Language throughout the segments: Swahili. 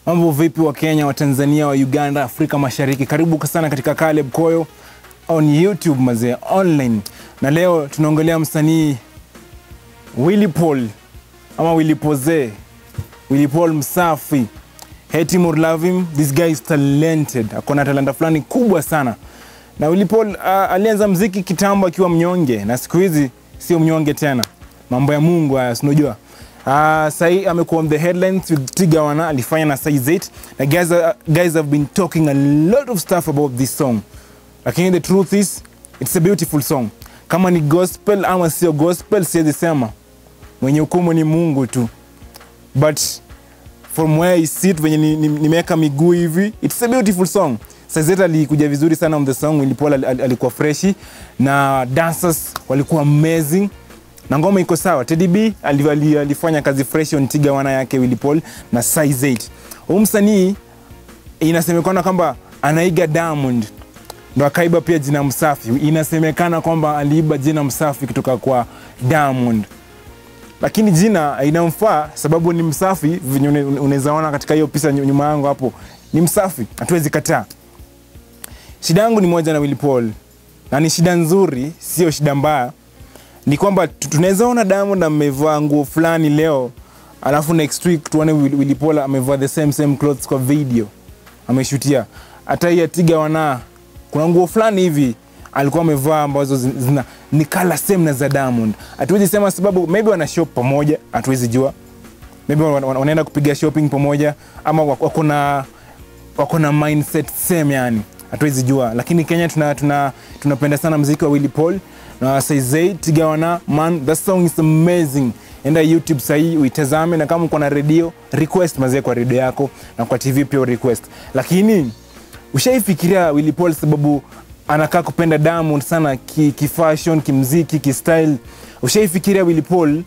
Mambo vipi wa Kenya, wa Tanzania, wa Uganda, Afrika Mashariki? Karibu sana katika Caleb Koyo on YouTube mazee online, na leo tunaongelea msanii Willy Paul ama Willy Poze, Willy Paul Msafi. Hate him or love him, this guy is talented, akona talanta fulani kubwa sana. Na Willy Paul uh, alianza mziki kitambo akiwa mnyonge, na siku hizi sio mnyonge tena. Mambo ya Mungu haya, sinajua Uh, sahii amekuwa on the headlines with Tiga Wana alifanya na Size 8 na guys, uh, guys have been talking a lot of stuff about this song, lakini the truth is it's a beautiful song. Kama ni gospel ama sio gospel siwezi sema, mwenye hukumu ni Mungu tu, but from where I sit venye nimeweka ni, ni miguu hivi it's a beautiful song. Size 8 alikuja vizuri sana on the song. Willy Paul al, al, alikuwa freshi na dancers walikuwa amazing na ngoma iko sawa. Teddy B alifanya kazi fresh on Tiga Wana yake Willy Paul na Size 8. Huyu msanii inasemekana kwamba anaiga Diamond ndo akaiba pia jina Msafi. Inasemekana kwamba aliiba jina Msafi kutoka kwa Diamond, lakini jina inamfaa sababu ni msafi, venye unaweza ona katika hiyo picha nyuma yangu hapo, ni msafi, hatuwezi kataa. Shida yangu ni moja na Willy Paul, na ni shida nzuri, sio shida mbaya ni kwamba tunaweza ona Diamond amevaa nguo fulani leo, alafu next week tuone Willy Paul amevaa the same same clothes kwa video ameshutia. Hata hii Tiga Wana kuna nguo fulani hivi alikuwa amevaa ambazo zina ni kala same na za Diamond. Hatuwezi sema sababu maybe wana shop pamoja, hatuwezi jua. Maybe wanaenda kupiga shopping pamoja ama wako na wako na mindset same yani. Hatuwezi jua. Lakini Kenya tuna tuna tunapenda sana muziki wa Willy Paul na Size 8 Tiga Wana man that song is amazing. Enda YouTube sahii uitazame, na kama uko na redio request mazee kwa redio yako, na kwa TV pia request. Lakini ushaifikiria Willy Paul sababu anakaa kupenda Diamond sana ki, ki fashion kimziki kistyle. Ushaifikiria Willy Paul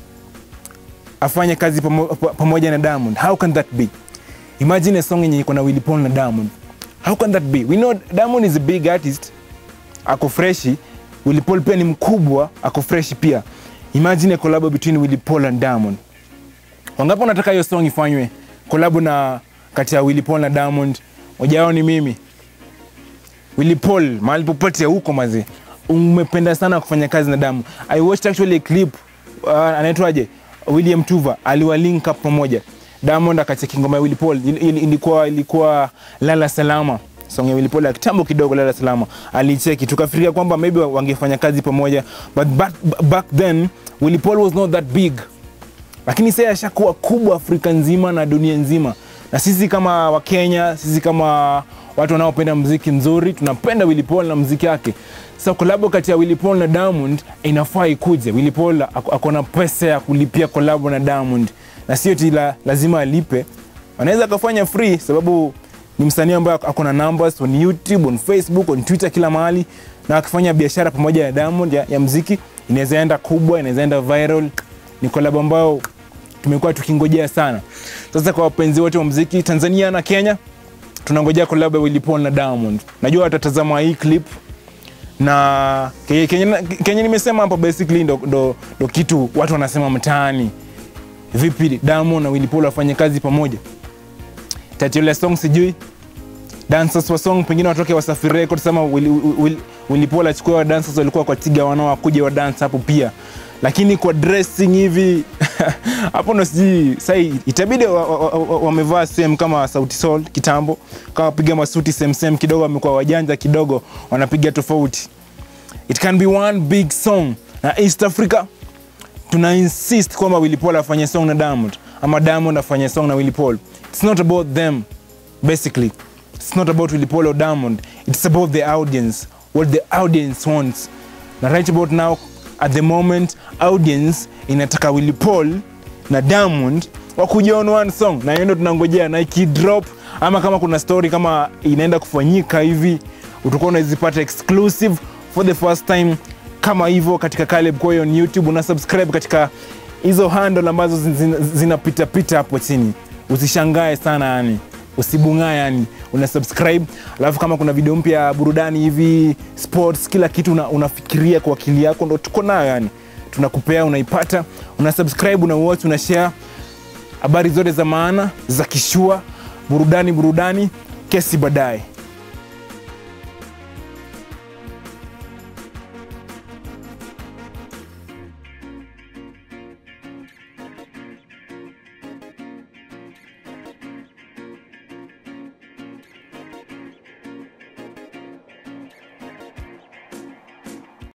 afanye kazi pamo, pamoja na Diamond? How can that be? Imagine a song yenye iko na Willy Paul na Diamond. How can that be? We know Diamond is a big artist, ako freshi Willy Paul pia ni mkubwa, ako fresh pia. Imagine a collab between Willy Paul and Diamond. Wangapi wanataka hiyo song ifanywe collab na kati ya Willy Paul na Diamond? Moja wao ni mimi. Willy Paul, mahali popote huko mazi, umependa sana kufanya kazi na Diamond. I watched actually a clip uh, anaitwaje? William Tuva aliwa link up pamoja. Diamond akacheki ngoma ya Willy Paul ilikuwa ilikuwa Lala Salama song ya Willy Paul ya kitambo kidogo, Lala Salama, alicheki tukafikiria kwamba maybe wangefanya kazi pamoja, but back, back then Willy Paul was not that big, lakini sasa ashakuwa kubwa Afrika nzima na dunia nzima, na sisi kama Wakenya, sisi kama watu wanaopenda mziki nzuri tunapenda Willy Paul na mziki wake. Sasa kolabo kati ya Willy Paul na Diamond inafaa ikuje. Willy Paul ako na pesa ya kulipia kolabo na Diamond, na sio ti la, lazima alipe, anaweza akafanya free sababu ni msanii ambaye ako na numbers on YouTube, on Facebook, on Twitter, kila mahali, na akifanya biashara pamoja na Diamond ya, ya mziki inaweza enda kubwa, inaweza enda viral. Ni collab ambayo tumekuwa tukingojea sana. Sasa kwa wapenzi wote wa mziki Tanzania na Kenya, tunangojea collab ya Willy Paul na Diamond. Najua watatazama hii clip na Kenya, Kenya, Kenya nimesema hapa basically ndo, ndo, ndo kitu watu wanasema mtaani. Vipi Diamond na Willy Paul wafanye kazi pamoja? title ya song sijui, dancers wa song pengine watoke Wasafi Records ama Willy, Willy, Willy Paul achukue wa dancers walikuwa kwa Tiga Wana wakuja wa dance hapo pia, lakini kwa dressing hivi hapo ndo sijui sai, itabidi wamevaa wa, wa, wa same kama Sauti Sol kitambo, kama wapiga masuti same same kidogo, wamekuwa wajanja kidogo, wanapiga tofauti. It can be one big song na East Africa tuna insist kwamba Willy Paul afanye song na Diamond ama Diamond afanye song na Willy Paul. It's not about them basically. It's not about Willy Paul or Diamond. It's about the audience, what the audience wants. Na right about now at the moment audience inataka Willy Paul na Diamond wakuja on one song, na hiyo ndo tunangojea, na ikidrop ama kama kuna story kama inaenda kufanyika hivi, utakuwa unazipata exclusive for the first time kama hivyo katika Caleb Koyo on YouTube. Una subscribe katika hizo handle ambazo zinapita pita hapo chini, usishangae sana yani, usibungae yani, una subscribe. Alafu kama kuna video mpya ya burudani hivi, sports, kila kitu una, unafikiria kwa akili yako, ndo tuko nayo yani, tunakupea unaipata, una subscribe, una watch, una share habari zote za maana za kishua burudani burudani, kesi baadaye.